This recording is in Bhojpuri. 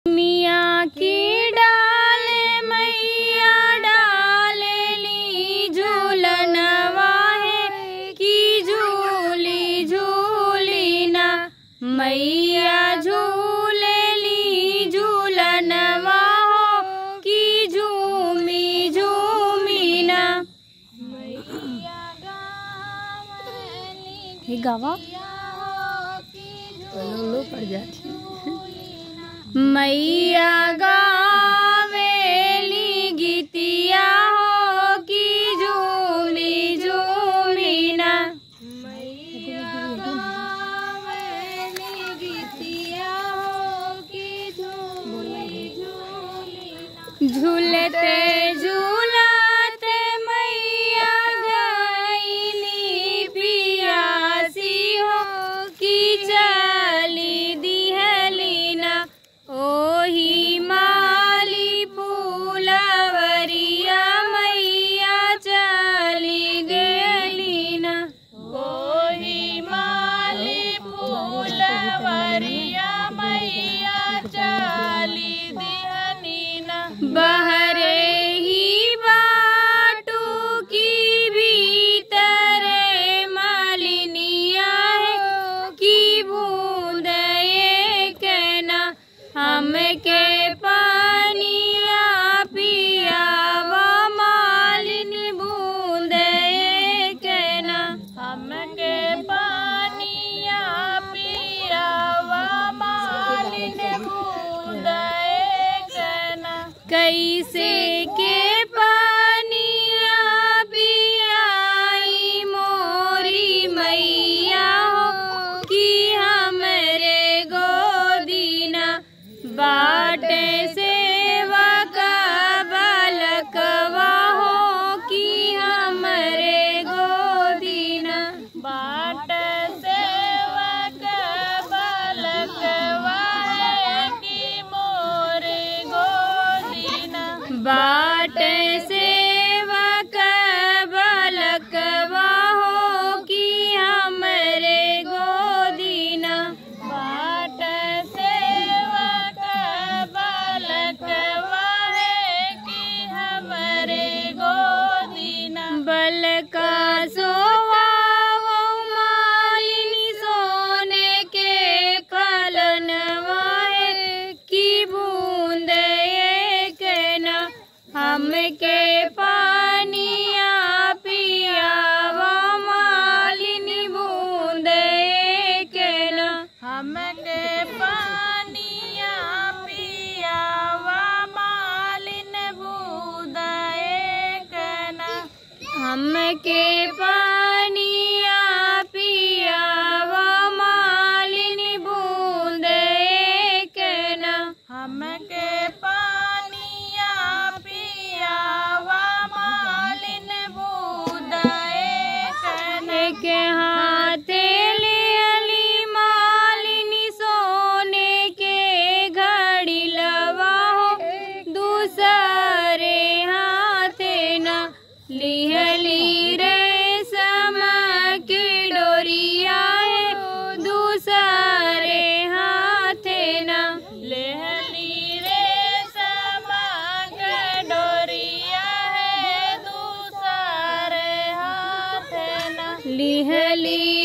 मिया की डाले मैया डालेली झूलनवा है की झूली झूली ना मैया झूलेली झूलनवा हो की झूमी झूमी ना हे गावा लो पड़ जाती मैया गावेली गीतिया हो की झूमी झूमी ना झूलते झूलते मैया गईली पियासी हो की चली दिहलीना ओही माली फूलवरिया मैया चली गेलीना ओही माली फूलवरिया मैया चली दिहलीना बहरे ही बाटू की भीतरे मालिनिया है की बूंद ये कहना हमके पानिया पियावा मालिनी बूंद ये कहना हमके पानिया पियावा मालिनी बूंद ये कहना कैसे के पानिया पियाई मोरी मैया हो कि हमरे गोदीना बाटे सेवा का बालकवा हो कि हमरे गोदीना बाट सेवा का बालकवा है कि मोरे गोदीना बाट सेवा का बालकवा हो कि हमरे गोदीना बाट सेवा का बालकवा है कि हमरे गोदीना बलका सोवाओ मालिनी सोने के पलनवा है की बूंद एक ना हमके पानिया पियावा मालिनी बूंद एक ना हमके पानिया पियावा मालिन बूंद एक ना हमके पानिया पियावा मालिनी बूंद एक ना हमके पानिया पियावा मालिन बूंद एक ना के हाथे ले अली मालिनी सोने के घड़ी लवा हो दूसरे हाथे ना लिहली रे समा की डोरिया है दूसरे हाथे ना लेहली रे समा के डोरिया है दूसरे हाथे ना लिहली